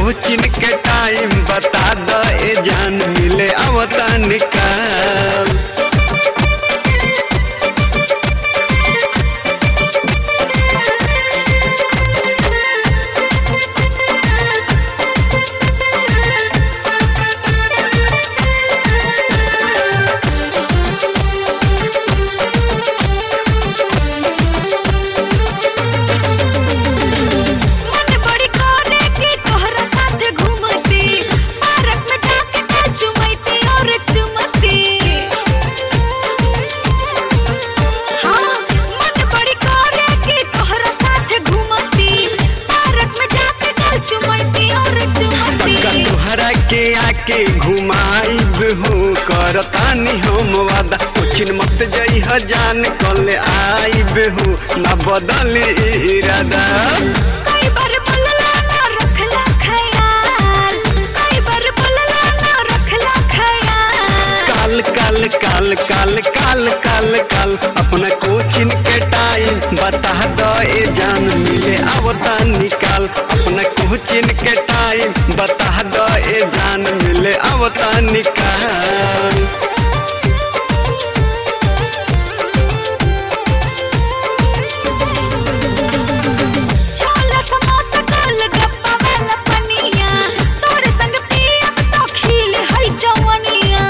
कोचिन के टाइम बता द ए जान मिले आवता निकाल मन बड़ी करे कि तोहरा साथे घूमती पार्क में जाके कल चुमैती और चुमती हाँ मन बड़ी करे कि तोहरा साथे घूमती पार्क में जाके कल चुमैती और चुमती का तोहरा के आके घुमाइब हो करतानी हम वादा कोचिन मत जई जान कल आइब हो न बदल इरादा कई बार बोलला ना रखला ख्याल कई बार बोलला ना रखला ख्याल काल काल काल काल काल काल काल अपना कोचिन के टाइम बता द ए जान मिले आवता निकाल अपना कोचिन के टाइम बता द ए जान मिले आवता निकाल छोला समोसा गोल गप्पा वाला पनिया तोरे संग पियब तो खिल हई जवनिया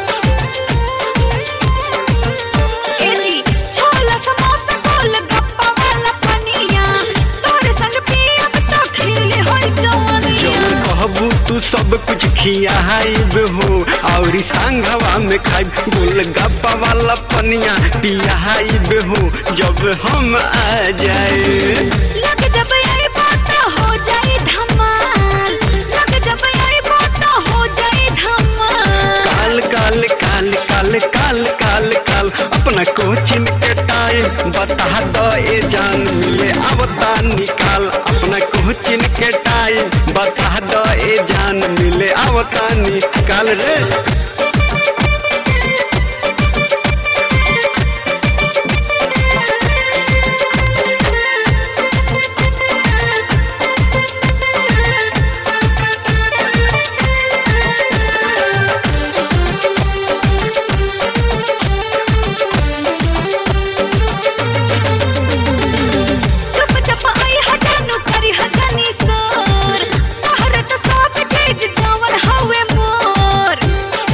ए जी छोला समोसा गोल गप्पा वाला पनिया तोरे संग पियब तो खिल हई जवनिया जब कहबू तू सब कुछ खियाइब हो और संघवा में खाइब गोलगप्पा वाला पनिया पियाइब हो जब हम आ जाए लग जब आई बात हो जाए धमाल लग जब आई बात हो जाए धमाल काल काल काल काल काल काल काल अपना कोचिन के टाइम बता दो ए जान मिले आवता निकाल अपना कोचिन के टाइम बता दो ए जान मिले आवता निकाल रे चुप चुप आई हजानु करी हजानी सोर तोहरे तो सब चीज जवन हवे मोर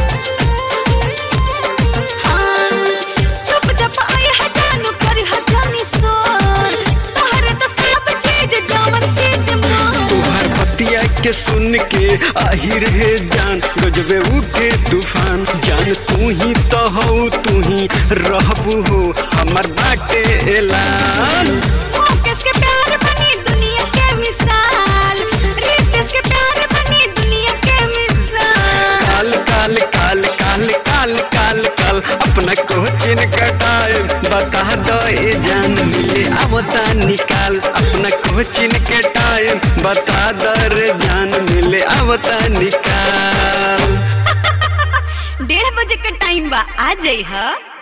हाँ चुप चुप आई हजानु करी हजानी सोर तोहरे तो सब चीज जवन चीज मोर तुहार बतिया के सुन के आहिर है जान गजबे उठे तूफान जान तू ही तो हो तू ही रहबू हो हमर बाटे ऐलान मुकेश के प्यार बनी दुनिया के मिसाल रितेश के प्यार बनी दुनिया के मिसाल काल काल काल काल काल काल काल अपना कोचिन का टाइम बता दो ए जान मिले आवता निकाल अपना कोचिन के टाइम बता दो रे जान मिले आवता निकाल डेढ़ बजे का टाइम बा आ जाई हा